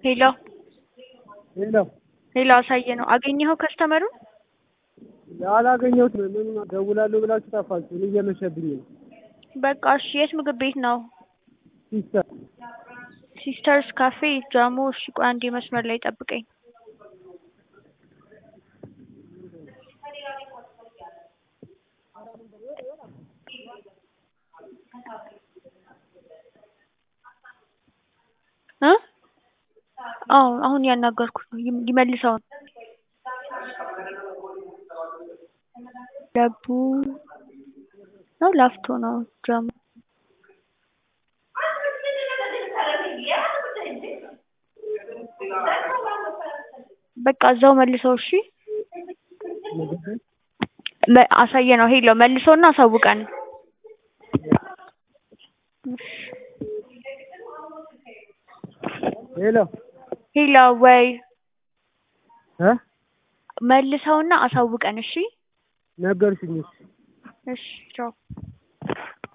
ሄሎ ሄሎ ሄሎ አሳየ ነው አገኘኸው ከስተመሩን? አላገኘሁትም። ምን ደውላለሁ ብላችሁ ጠፋችሁ። እኔ እየመሸብኝ ነው። በቃ እሺ የት ምግብ ቤት ነው? ሲስተር ሲስተርስ ካፌ ጃሞ። እሺ ቆይ አንዴ መስመር ላይ ጠብቀኝ። እ አዎ አሁን ያናገርኩት ነው ይም- ይመልሰው ለቡ ነው ላፍቶ ነው ጃሞ በቃ እዛው መልሰው እሺ መ- አሳየ ነው ሄሎ መልሰውና አሳውቀን ሄሎ ሄሎ ወይ እ መልሰውና አሳውቀን እሺ ነገርሽኝ። እሺ እሺ ቻው